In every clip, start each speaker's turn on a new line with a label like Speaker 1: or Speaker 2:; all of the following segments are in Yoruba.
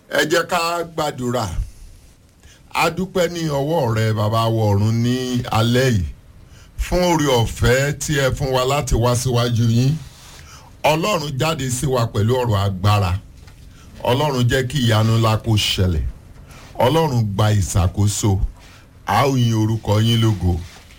Speaker 1: ẹ jẹ́ ká gbàdúrà a dúpẹ́ ní ọwọ́ rẹ bàbá wọ̀ọ̀run ní alẹ́ yìí fún oore ọ̀fẹ́ tí ẹ fún wa láti wá síwájú yín ọlọ́run jáde sí wa pẹ̀lú ọ̀rọ̀ agbára ọlọ́run jẹ́ kí ìyanu ńlá kó ṣẹlẹ̀ ọlọ́run gba ìṣàkóso a ó yin orúkọ yín lógo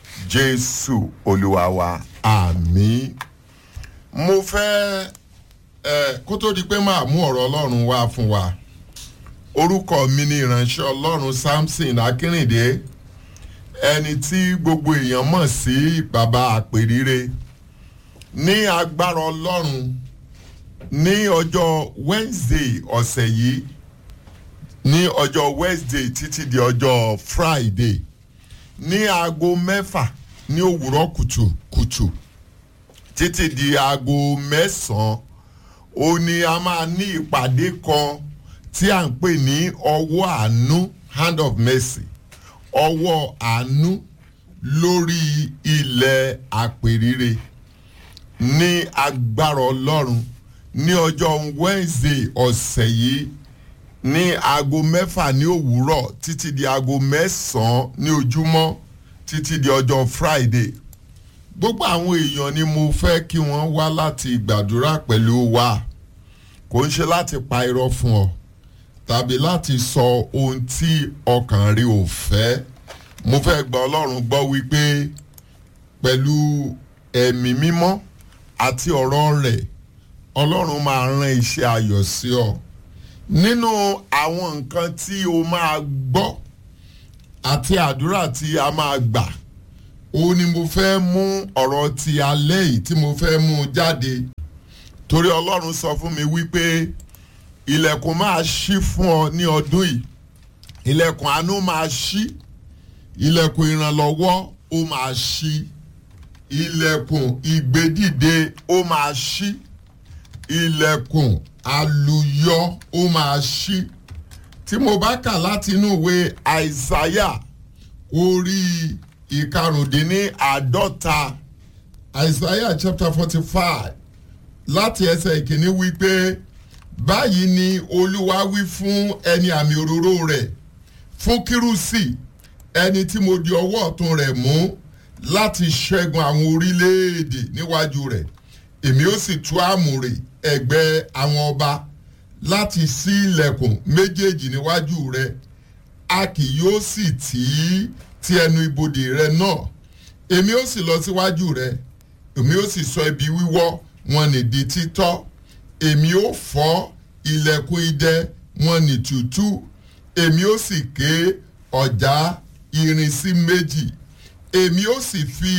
Speaker 1: jésù olúwa wa àmín mo fẹ́ ẹ kó tó di pé máa mú ọ̀rọ̀ ọlọ́run wá fún wa orúkọ mi ni ìránṣẹ́ ọlọ́run samson akínrìndé ẹni tí gbogbo èèyàn mọ̀ sí bàbá àpèrire ní agbára ọlọ́run ní ọjọ́ wednesday ọ̀sẹ̀ yìí ní ọjọ́ wednesday títí di ọjọ́ friday ní aago mẹ́fà ní òwúrọ̀ kùtùkùtù títí di aago mẹ́sàn-án ó ní a máa ní ìpàdé kan tí à ń pè ní ọwọ́ àánú hand of mercy ọwọ́ àánú lórí ilẹ̀ àpèrire ní agbára ọlọ́run ní ọjọ́ wednesday ọ̀sẹ̀ yìí ní aago mẹ́fà ní òwúrọ̀ títí di aago mẹ́sàn-án ní ojúmọ́ títí di ọjọ́ friday gbogbo àwọn èèyàn ni mo fẹ́ kí wọ́n wá láti gbàdúrà pẹ̀lú wa kò ń ṣe láti pa irọ́ fún ọ tàbí láti sọ ohun tí ọkàn rí ò fẹ́ mo fẹ́ gba ọlọ́run gbọ́ wípé pẹ̀lú ẹ̀mí mímọ́ àti ọ̀rọ̀ rẹ̀ ọlọ́run máa rán iṣẹ́ ayọ̀ sí ọ nínú àwọn nǹkan tí o máa gbọ́ àti àdúrà tí a máa gbà òun ni mo fẹ́ mú ọ̀rọ̀ ti alẹ́ yìí tí mo fẹ́ mú jáde torí ọlọ́run sọ fún mi wípé ilẹ̀kùn máa ṣí fún ọ ní ọdún yìí ilẹ̀kùn àánú máa ṣí ilẹ̀kùn ìrànlọ́wọ́ ó máa ṣí ilẹ̀kùn ìgbédìde ó máa ṣí ilẹ̀kùn àlùyọ ó máa ṣí tí mo bá kà láti inú ìwé àìsáyà orí ìkarùndínláàádọ́ta àìsáyà chapter forty five láti ẹsẹ̀ ìkíní wípé báyìí ni olúwa wí fún ẹni àmì òróró rẹ̀ fún kírúsì ẹni tí mo di ọwọ́ ọ̀tún rẹ̀ mú láti ṣẹ́gun àwọn orílẹ̀-èdè níwájú rẹ̀ èmi ó sì tú àmùrè ẹ̀gbẹ́ àwọn ọba láti ṣí ilẹ̀kùn méjèèjì níwájú rẹ̀ a kì yóò sì tì í ti ẹnu ibodè rẹ náà èmi ó sì lọ síwájú rẹ èmi ó sì sọ ibi wíwọ́ wọn ní di títọ́ èmi ó fọ́ ilẹ̀kùn idẹ wọn ní tútú èmi ó sì ké ọ̀já irin sí méjì èmi ó sì fi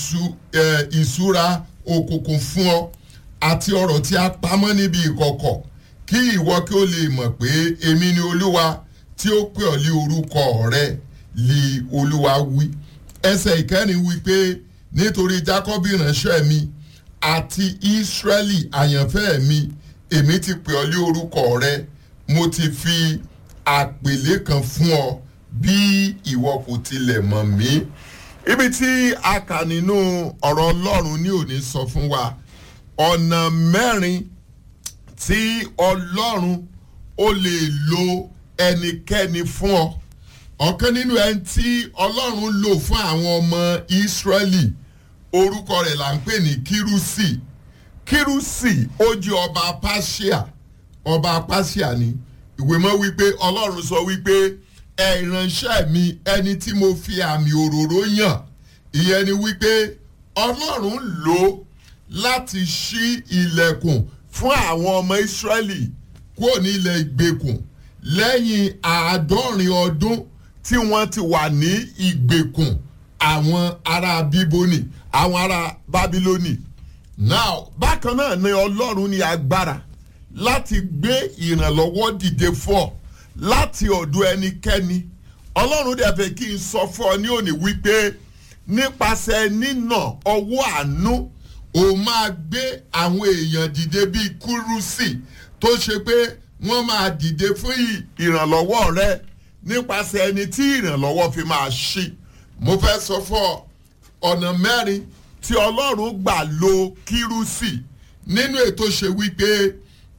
Speaker 1: ìṣúra òkùnkùn fún ọ àti ọ̀rọ̀ tí a pamọ́ níbi ìkọ̀kọ̀ kí ìwọ kí o lè mọ̀ pé èmi ni olúwa tí ó pè ọ́ lé orúkọ rẹ lé olúwa wí ẹsẹ̀ ìkẹrin wí pé nítorí jacob ìránṣẹ́ mi àti israẹli àyànfẹ́ mi èmi ti pè ọ́ lé orúkọ rẹ mo ti fi àpèlé kan fún ọ bí ìwọ kò tilẹ̀ mọ̀ mí ibi tí a kà nínú ọ̀rọ̀ ọlọ́run ní òní sọ fún wa ọ̀nà mẹ́rin tí ọlọ́run ó lè lo ẹnikẹ́ni fún ọ ọ̀kan nínú ẹni tí ọlọ́run lò fún àwọn ọmọ ìsírẹ́lì orúkọ rẹ̀ là ń pè ní kírúsì kírúsì ó jẹ́ ọba pàṣíà ọba pàṣíà ni ìwé mọ́ wípé ọlọ́run sọ wípé ẹ ìránṣẹ́ mi ẹni tí mo fi àmì òróró yàn ìyẹn ni wípé ọlọ́run lò láti ṣí ilẹ̀kùn fún àwọn ọmọ ìsírẹ́lì kúrò ní ilẹ̀ ìgbèkùn lẹ́yìn àádọ́rin ọdún tí wọ́n ti wà ní ìgbèkùn àwọn ará bíbónì àwọn ará bábílónì now bákan náà ni ọlọ́run ní agbára láti gbé ìrànlọ́wọ́ dìde fún ọ láti ọ̀dọ̀ ẹnikẹ́ni ọlọ́run dẹ̀ fẹ́ kí n sọ fún ọ ní òní wípé nípasẹ̀ nínà ọwọ́ àánú ó máa gbé àwọn èèyàn dìde bíi kúrúsì tó ṣe pé wọ́n máa dìde fún ìrànlọ́wọ́ rẹ nípasẹ̀ ẹni tí ìrànlọ́wọ́ fi máa ṣí mo fẹ́ sọ fún ọ ọ̀nà mẹ́rin tí ọlọ́run gbà lo kírúsì nínú ètò ṣe wípé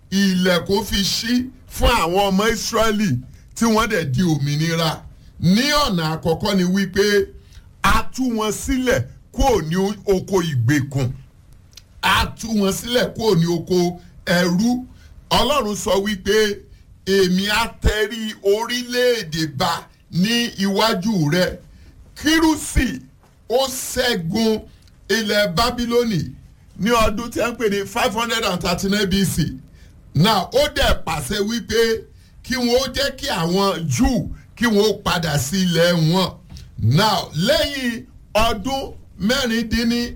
Speaker 1: ilẹ̀kùn fi ṣí fún àwọn ọmọ ìsírẹ́lì tí wọ́n dẹ̀ di òmìnira ní ọ̀nà àkọ́kọ́ ni wípé a tú wọn sílẹ̀ kúrò ní oko ìgbèkùn a tú wọn sílẹ̀ kúrò ní oko ẹrú ọlọ́run sọ wípé èmi á tẹrí orílẹ̀-èdè ba ní iwájú rẹ kírúsì ó ṣẹ́gun ilẹ̀ bábílónì ní ọdún tí wọ́n ń pè ní five hundred and thirty nine BC now ó dẹ̀ pàṣẹ wípé kí wọ́n ó jẹ́ kí àwọn Júù kí wọ́n ó padà sí ilẹ̀ wọn now lẹ́yìn ọdún mẹ́rìndínní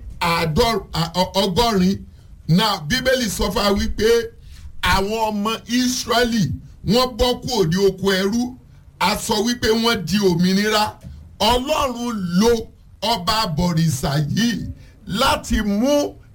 Speaker 1: ọgọ́rin now bíbélì sọ fún wa wípé àwọn ọmọ Ísírẹ́lì wọ́n bọ́ kúrò ní oko ẹrú a sọ wípé wọ́n di òmìnira Ọlọ́run lo ọba àbọ̀rìṣà yìí láti mú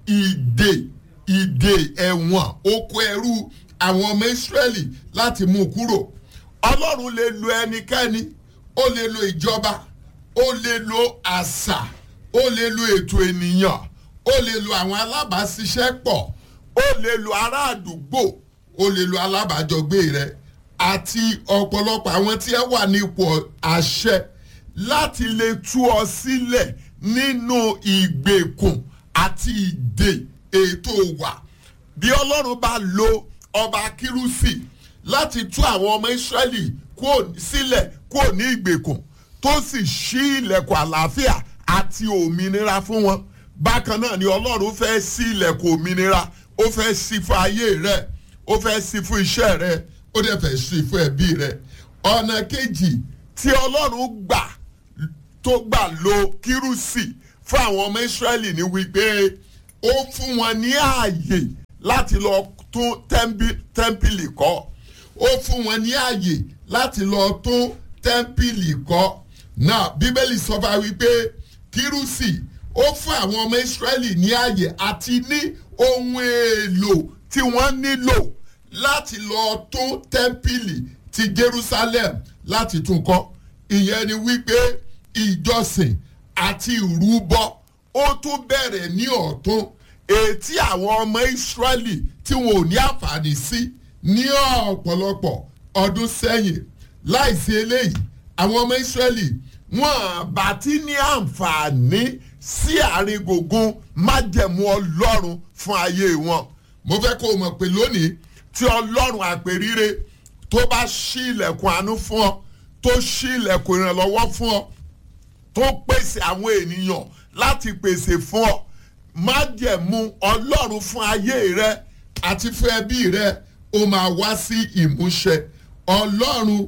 Speaker 1: ìdè ìdè ẹ̀wọ̀n oko ẹrú àwọn ọmọ Ísírẹ́lì láti mú kúrò Ọlọ́run lè lo ẹnikẹ́ni ó lè lo ìjọba ó lè lo àṣà ó lè lo ètò ènìyàn ó lè lo àwọn alábàáṣiṣẹ́pọ̀ ó lè lo ará àdúgbò ó lè lo alábàájọgbé rẹ àti ọ̀pọ̀lọpọ̀ àwọn tí ẹ wà nípò àṣẹ láti lè tú ọ sílẹ̀ nínú ìgbèkùn àti ìdè ètò wà bí ọlọ́run bá lo ọba kírúsì láti tú àwọn ọmọ ìsírẹ́lì sílẹ̀ kúrò ní ìgbèkùn tó sì ṣí ilẹ̀kùn àlàáfíà àti òmìnira fún wọn bákan náà ni ọlọ́run fẹ́ ṣí ilẹ̀kùn òmìnira ó fẹ́ ṣí fún ayé rẹ ó fẹ́ ṣí fún iṣẹ́ rẹ ó dẹ̀ fẹ́ ṣí fún ẹbí rẹ ọ̀nà kejì tí ọlọ́run gbà tó gbà lo kírúsì fún àwọn ọmọ ìsírẹ́lì ní wípé ó fún wọn ní ààyè láti lọ tún tẹ́ḿpìlì kọ́ ó fún wọn ní ààyè láti lọ tún tẹ́ḿpìlì kọ́ náà bíbélì sọ fún wa wípé kírúsì ó fún àwọn ọmọ ìsírẹ́lì ní ààyè àti ní ohun èlò tí wọ́n nílò láti lọ tún tẹ́ḿpìlì ti Jerusalem láti tún kọ́ ìyẹn ni wípé ìjọsìn àti ìrúbọ ó tún bẹ̀rẹ̀ ní ọ̀tún ètí àwọn ọmọ ìsírẹ́lì tí wọn ò ní àǹfààní sí ní ọ̀pọ̀lọpọ̀ ọdún sẹ́yìn láìsí eléyìí àwọn ọmọ ìsírẹ́lì wọn bá ti ní àǹfààní sí àárín gbùngbùn májẹ̀mú ọlọ́run fún ayé wọn. mo fẹ́ kó o mọ̀ pé lónìí tí ọlọ́run àpèrire tó bá ṣí ilẹ̀kùn àánú fún ọ tó ṣí ilẹ̀kùn ìrànlọ́wọ́ fún ọ tó pèsè àwọn ènìyàn láti pèsè fún ọ májẹ̀mú ọlọ́run fún ayé rẹ àti fún ẹbí rẹ ó máa wá sí ìmúṣẹ ọlọ́run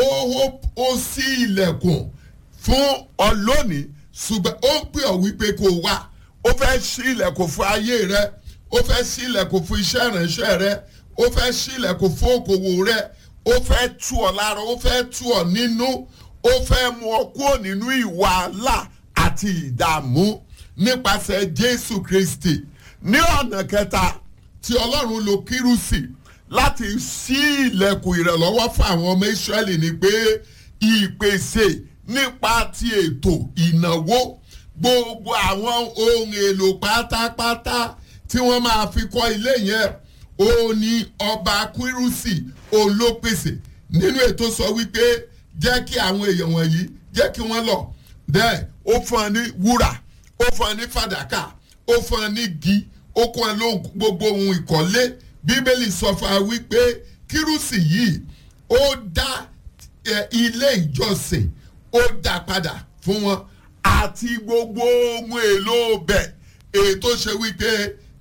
Speaker 1: ó ṣí ilẹ̀kùn fún ọ lónìí ṣùgbọ́n ó ń pè ọ́ wípé kó o wá ó fẹ́ ṣí ilẹ̀kùn fún ayé rẹ ó fẹ́ ṣí ilẹ̀kùn fún iṣẹ́ ìránṣẹ́ rẹ ó fẹ́ ṣí ilẹ̀kùn fún okòwò rẹ ó fẹ́ tú ọ lára ó fẹ́ tú ọ nínú ó fẹ́ mú ọ kúrò nínú ìwàhálà àti ìdààmú nípasẹ̀ Jésù Kristi ní ọ̀nà kẹta tí Ọlọ́run lo kírùsì láti ṣí ilẹ̀kùn ìrànlọ́wọ́ fún àwọn ọmọ Ísírẹ́lì ni pé ìpèsè nípa ti ètò ìnáwó gbogbo àwọn ohun èlò pátápátá tí wọ́n máa fi kọ́ ilé yẹn ó ní ọba kírùsì òun ló pèsè nínú ètò sọ wípé jẹ́ kí àwọn èèyàn wọ̀nyí jẹ́ kí wọ́n lọ bẹ́ẹ̀ ó fún ọ ní wúrà ó fún ọ ní fàdákà ó fún ọ ní igi ó kún ọ lóhùn gbogbo ohun ìkọ́lé bíbélì sọ fún wa wípé kírùsì yìí ó dá ilé ìjọsìn ó dá padà fún wọn àti gbogbo ohun èlò bẹ̀ ètò ṣe wípé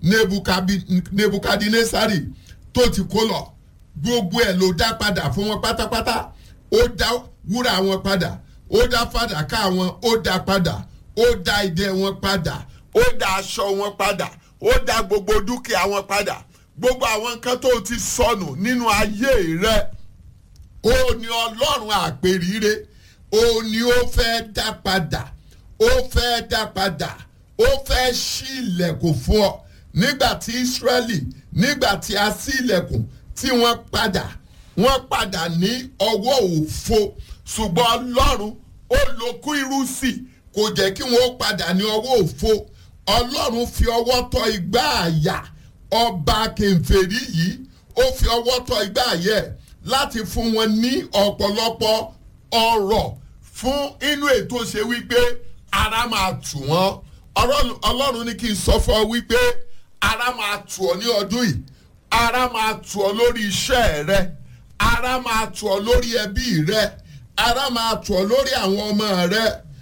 Speaker 1: nebukadnesari tó ti kó lọ gbogbo ẹ̀ ló dá padà fún wọn pátápátá ó dá wúrà wọn padà ó dá fàdákà wọn ó dá padà ó dá idẹ wọn padà ó dá aṣọ wọn padà ó dá gbogbo dúkìá wọn padà gbogbo àwọn nǹkan tó ti sọnù nínú ayé rẹ ó ní ọlọ́run àpèrire ó ní ó fẹ́ dá padà ó fẹ́ dá padà ó fẹ́ ṣí ilẹ̀kùn fún ọ nígbà tí Ísírẹ́lì nígbà tí a ṣí ilẹ̀kùn tí wọ́n padà wọ́n padà ní ọwọ́ òfo ṣùgbọ́n ọlọ́run ó lo kírúsì kò jẹ́ kí wọ́n padà ní ọwọ́ òfo ọlọ́run fi ọwọ́ tọ́ igbá àyà ọba kèfèrí yìí ó fi ọwọ́ tọ́ igbá ayẹ láti fún wọn ní ọ̀pọ̀lọpọ̀ ọrọ̀ fún inú ètò ṣe wípé ara máa tù wọ́n ọlọ́run ní kí n sọ fún ọ wípé ara máa tù ọ ní ọdún yìí ara máa tù ọ lórí iṣẹ́ rẹ ara máa tù ọ lórí ẹbí rẹ ara máa tù ọ lórí àwọn ọmọ rẹ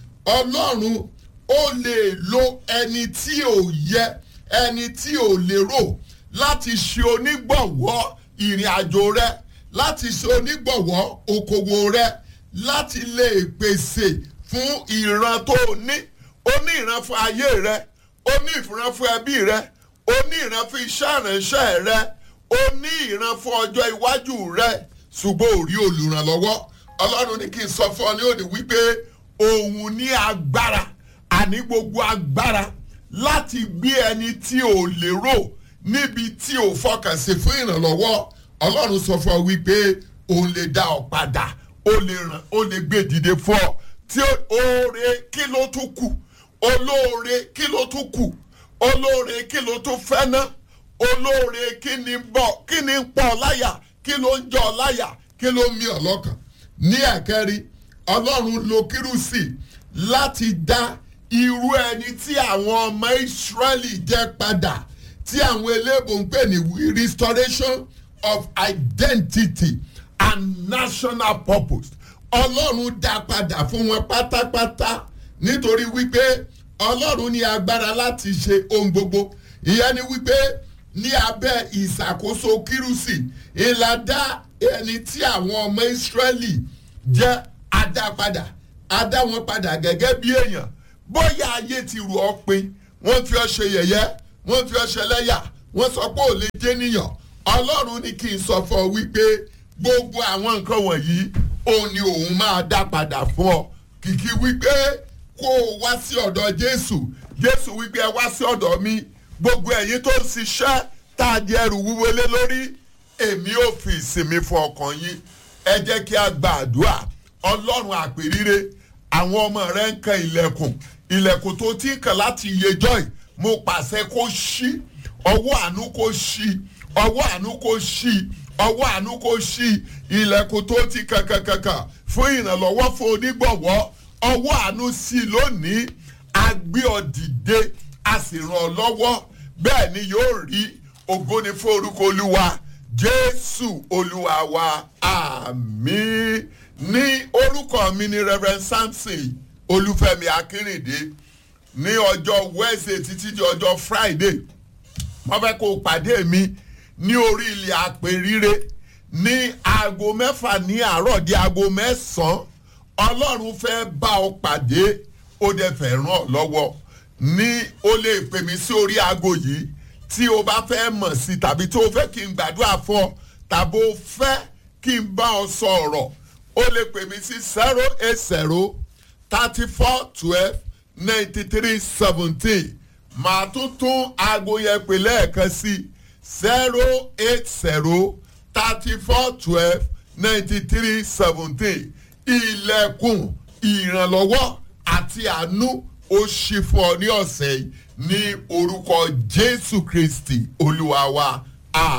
Speaker 1: ọlọ́run ó lè lo ẹni tí ò yẹ ẹni tí ò lérò láti ṣe onígbọ̀wọ́ ìrìn àjò rẹ láti ṣe onígbọ̀wọ́ okòwò rẹ láti lè pèsè fún ìran tó ní ó ní ìran fún ayé rẹ ó ní ìran fún ẹbí rẹ ó ní ìran fún iṣẹ́ ìránṣẹ́ rẹ ó ní ìran fún ọjọ́ iwájú rẹ ṣùgbọ́n ò rí olùrànlọ́wọ́ ọlọ́run ní kí n sọ fún ọ ní òní wípé òun ní agbára àní gbogbo agbára láti gbé ẹni tí ò lérò níbi tí ò fọkàn sí fún ìrànlọ́wọ́ ọlọ́run sọ fún ọ wípé òun lè dá ọ padà ó lè ràn ó lè gbé dìde fún ọ tí oore kí ló tún kù olóore kí ló tún kù olóore kí ló tún fẹ́ ná olóore kí ni bọ̀ kí ni pọ̀ láyà kí ló ń jọ láyà kí ló ń mì ọ́ lọ́kàn ní ẹ̀kẹ́rin ọlọ́run lo kírùsì láti dá irú ẹni tí àwọn ọmọ ìsírẹ́lì jẹ́ padà tí àwọn eléèbó ń pè ní restoration of identity and national purpose ọlọ́run dá padà fún wọn pátápátá nítorí wípé ọlọ́run ní agbára láti ṣe ohun gbogbo ìyẹn ni wípé ní abẹ́ ìṣàkóso kírùsì ìlàdá ẹni tí àwọn ọmọ ìsírẹ́lì jẹ́ adápadà adá wọn padà gẹ́gẹ́ bí èèyàn bóyá ayé ti rù ọ́ pin wọ́n fi ọ́ ṣe yẹ̀yẹ́ wọ́n fi ọ́ ṣe lẹ́yà wọ́n sọ pé ò lè jẹ́ níyàn ọlọ́run ní kí n sọ fún ọ wípé gbogbo àwọn nǹkan wọ̀nyí òun ni òun máa dá padà fún ọ kìkì wípé kó o wá sí ọ̀dọ̀ jésù jésù wípé ẹ wá sí ọ̀dọ̀ mi gbogbo ẹ̀yin tó ń ṣiṣẹ́ tá a di ẹrù wúwo lé lórí èmi ò fi ìsinmi fún ọkàn yín ẹ jẹ́ kí a gba àdúrà ọlọ́run àpèrire àwọn ọmọ rẹ ń kan ilẹ̀kùn ilẹ̀kùn tó ti ń kàn láti yejọ́ ẹ̀ mo pàṣẹ kó ṣí ọwọ́ àánú kó ṣí ọwọ́ àánú kó ṣí ọwọ́ àánú kó ṣí ilẹ̀kùn tó ti kankankankan fún ìrànlọ́wọ́ fún onígbọ̀wọ́ ọwọ́ àánú sí lónìí a gbé ọ dìde a sì ràn ọ́ lọ́wọ́ bẹ́ẹ̀ ni yóò rí ògo ni fún orúkọ olúwa jésù olúwa wa àmín ní orúkọ mi ni reverend samson olúfẹ́mi akínrìndé ní ọjọ́ wednesday títí di ọjọ́ friday wọ́n fẹ́ kó o pàdé mi ní orí ilẹ̀ àpèrire ní aago mẹ́fà ní àárọ̀ di aago mẹ́sàn-án ọlọ́run fẹ́ bá ọ pàdé ó dẹ̀ fẹ́ ràn ọ́ lọ́wọ́ ní o lè pè mí sí orí aago yìí tí o bá fẹ́ mọ̀ sí tàbí tí o fẹ́ kí n gbàdúrà fún ọ tàbí o fẹ́ kí n bá ọ sọ ọ̀rọ̀ o lè pè mí sí zero eight zero thirty four twelve ninety three seventeen màá tún tún aago yẹn pè lẹ́ẹ̀kan sí zero eight zero thirty four twelve ninety three seventeen ilẹ̀kùn ìrànlọ́wọ́ àti àánú ó ṣí fún ọ ní ọ̀sẹ̀ yìí ní orúkọ jésù kristi olúwa wa.